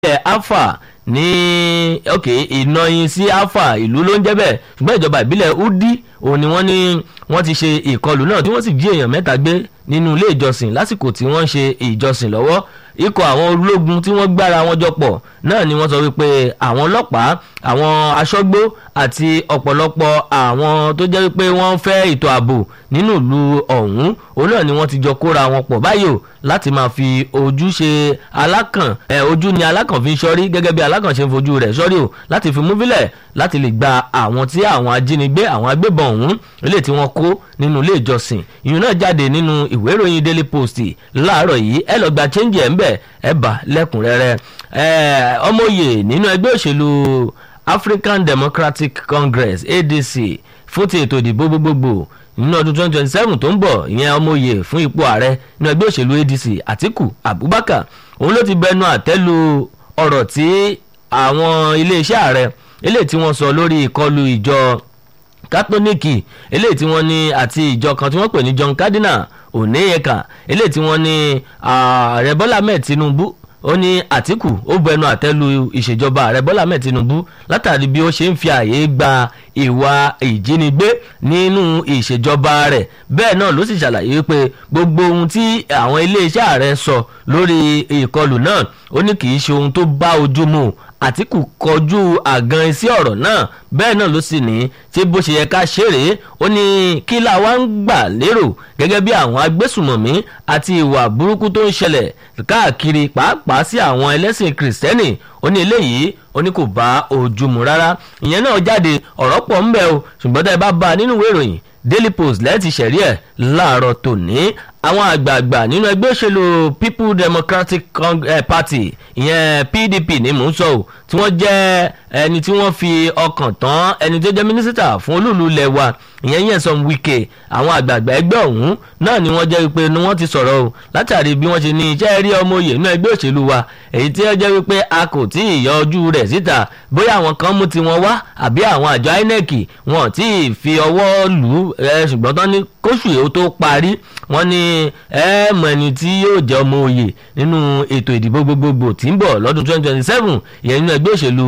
ìbílẹ̀ alfa ní ok ìnọyin sí alfa ìlú ló ń jẹ́ bẹ́ẹ̀ ṣùgbọ́n ìjọba ìbílẹ̀ udi òun ni wọ́n ní wọ́n ti ṣe ìkọlù náà tí wọ́n sì jí èèyàn mẹ́ta gbé nínú ilé ìjọsìn lásìkò tí wọ́n ń ṣe ìjọsìn lọ́wọ́ ikọ̀ àwọn ológun tí wọ́n gbára wọn jọ pọ̀ náà ni wọ́n sọ wípé àwọn ọlọ́pàá àwọn aṣọ́gbó àti ọ̀pọ̀lọpọ̀ àwọn tó jẹ́ wípé wọ́n fẹ́ ètò ààbò nínú ìlú ọ̀hún òun náà ni wọ́n ti jọ kóra wọn pọ̀ báyìí o láti máa fi ojú ṣe alákàn ẹ ojú ni alákàn fi ń ṣọ́rí gẹ́gẹ́ bí alákàn ṣe ń fojú rẹ̀ ṣọ́rí o láti fi mú bílẹ̀ láti lè gba àwọn tí àwọn ajínigbé àwọn agbébọn ọ̀hún ilé tí wọ́n kó nínú ilé ìjọsìn ìyún náà jáde nínú ìwé ìròyìn daily post láàárọ̀ yìí ẹ lọ gba change ẹ̀ ń bẹ̀ ẹ bá lẹ́kùnrẹ́rẹ́ ọmọye nínú ẹgbẹ́ òṣèlú African Democratic Congress ADC fún ti ètò ìdìbò gbogbogbò nínú ọdún 2027 tó ń bọ̀ ìyẹn ọmọye fún ipò ààrẹ nínú ẹgbẹ́ òṣèlú ADC Atiku Abubakar òun ló ti bẹnu àtẹ́lu ọ̀rọ̀ tí àwọn iléeṣẹ́ ààrẹ eléyìí tí wọ́n sọ lórí ìkọlù ìjọ kátólíìkì eléyìí tí wọ́n ní àti ìjọ kan tí wọ́n pè ní John Cardinal Oneyeka eléyìí tí wọ́n ní ààrẹ Bọ́lá Ahmed Tinubu ó ní Àtíkù ó bẹnu àtẹ́lu ìṣèjọba ààrẹ Bọ́lá Ahmed Tinubu látàrí bí ó ṣe ń fi àyè gba ìwà ìjínigbé nínú ìṣèjọba rẹ̀ bẹ́ẹ̀ náà ló sì ṣàlàyé wípé gbogbo ohun tí àwọn iléeṣẹ́ ààrẹ sọ lórí ìkọlù náà ó ní kì í ṣe ohun tó bá ojú mu Àtíkù kọjú àgan sí ọ̀rọ̀ náà bẹ́ẹ̀ náà ló sì ní tí bó ṣe yẹ ká ṣeré ó ní kí la wá ń gbà lérò gẹ́gẹ́ bí àwọn agbésùmọ̀mí àti ìwà burúkú tó ń ṣẹlẹ̀ káàkiri pàápàá sí àwọn ẹlẹ́sìn kìrìsìtẹ́nì ó ní eléyìí ó ní kò bá ojú mu rárá ìyẹn náà jáde ọ̀rọ̀ pọ̀ ń bẹ o ṣùgbọ́n tá ẹ bá bá a nínú ìwé ìròyìn Daily Post lẹ́ẹ̀tì ṣẹ̀rí ẹ̀ láàárọ̀ tòní àwọn àgbààgbà nínú ẹgbẹ́ òṣèlú People Democratic Party ìyẹn PDP ní mò ń sọ ò tí wọ́n jẹ́ ẹni tí wọ́n fi ọkàn tán ẹni tó jẹ́ mínísítà fún olúùlú ilẹ̀ wa ìyẹn Nyesom Wike àwọn àgbààgbà ẹgbẹ́ ọ̀hún náà ni wọ́n jẹ́ wípé ni wọ́n ti sọ̀rọ̀ o látàrí bí wọ́n ṣe ní iṣẹ́ rí ọmọ oyè nínú ẹgbẹ́ òṣèlú wa èyí tí ó jẹ́ wípé a kò tí ì yọ ojú rẹ̀ síta bóyá àwọn kan mú tiwọn wá àbí àwọn àjọ INEC wọn tí ì fi ọwọ́ lù ú ṣùgbọ́n tán ní kóṣù èyí tó parí wọ́n ní ẹ mọ̀ ẹni tí yóò jẹ́ ọmọ oyè nínú ètò ìdìbò gbogbogbò tí ń bọ̀ lọ́dún 2027 ìyẹn nínú ẹgbẹ́ òṣèlú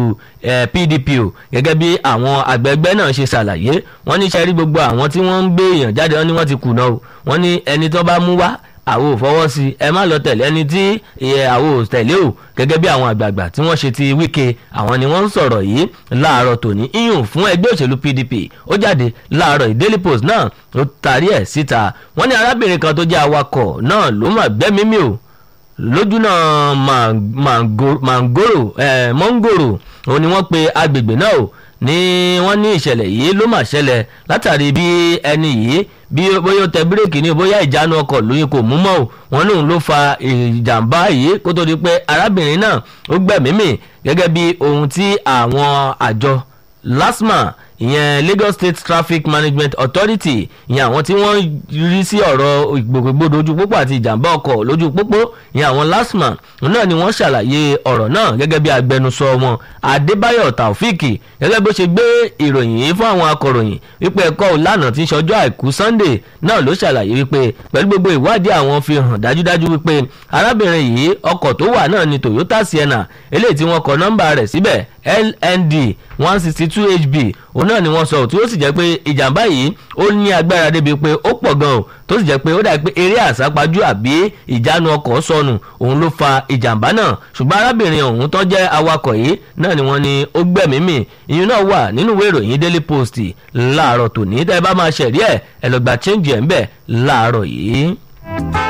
PDP o gẹ́gẹ́ bí àwọn àgbẹ̀gbẹ́ náà ṣe ṣàlàyé wọ́n ní sẹ́rí gbogbo àwọn tí wọ́n ń gbé èèyàn jáde wọ́n ní wọ́n ti kùnà o wọ́n ní ẹni tó bá mú wá àwo ò fọwọ́ sí ẹ má lọ tẹ̀lé ẹni tí àwo ò tẹ̀lé o gẹ́gẹ́ bí àwọn àgbààgbà tí wọ́n ṣe ti Wike àwọn ni wọ́n ń sọ̀rọ̀ yìí láàárọ̀ tòní iyùn fún ẹgbẹ́ òṣèlú PDP ó jáde láàárọ̀ yìí Daily Post náà ló tarí ẹ̀ síta wọ́n ní arábìnrin kan tó jẹ́ awakọ̀ náà ló mà gbẹ́mímì o lójú náà mangoro mongoro òun ni wọ́n pe agbègbè náà o ní wọ́n ní ìṣẹ̀lẹ̀ yìí ló mà ṣẹlẹ̀ látàrí bí ẹni yìí bí bóyá ó tẹ bírèkì ní bóyá ìjánu ọkọ̀ lóyún kò mú mọ́ o wọn lòun ló fa ìjàmbá yìí kó tó di pé arábìnrin náà ó gbẹ̀mímì gẹ́gẹ́ bí ohun tí àwọn àjọ LASTMA ìyẹn Lagos State Traffic Management Authority ìyẹn àwọn tí wọ́n rí sí ọ̀rọ̀ ìgbòkègbodò ojú pópó àti ìjàmbá ọkọ̀ lójú pópó ìyẹn àwọn LASTMA náà ni wọ́n ṣàlàyé ọ̀rọ̀ náà gẹ́gẹ́ bí agbẹnusọ wọn Adébáyọ̀ Taofik gẹ́gẹ́ bó ṣe gbé ìròyìn yìí fún àwọn akọ̀ròyìn wípé ẹ̀kọ́ ìlànà tí ń ṣọjọ́ àìkú Sunday náà ló ṣàlàyé wípé pẹ̀lú gbogbo ìwádìí àwọn fi hàn dájúdájú wípé arábìnrin yìí ọkọ̀ tó wà náà ni Toyota Sienna eléyìí tí wọ́n kọ nọ́mbà rẹ̀ síbẹ̀ LND one sixty two HB òun náà ni wọ́n sọ tí ó sì jẹ́ pé ìjàmbá yìí ó ní agbára débi pé ó pọ̀ gan o tó sì jẹ́ pé ó dàbí pé eré àsápajù àbí ìjánu ọkọ̀ sọnù òun ló fa ìjàmbá náà ṣùgbọ́n arábìnrin ọ̀hún tó jẹ́ awakọ̀ yìí náà ni wọ́n ní ó gbẹ̀mímì ìyún náà wà nínú ìwé ìròyìn Daily Post láàárọ̀ tòní tẹ́ ẹ bá máa ṣẹ̀rí ẹ̀ ẹ lọ gba change ẹ̀ ń bẹ̀ láàárọ̀ yìí.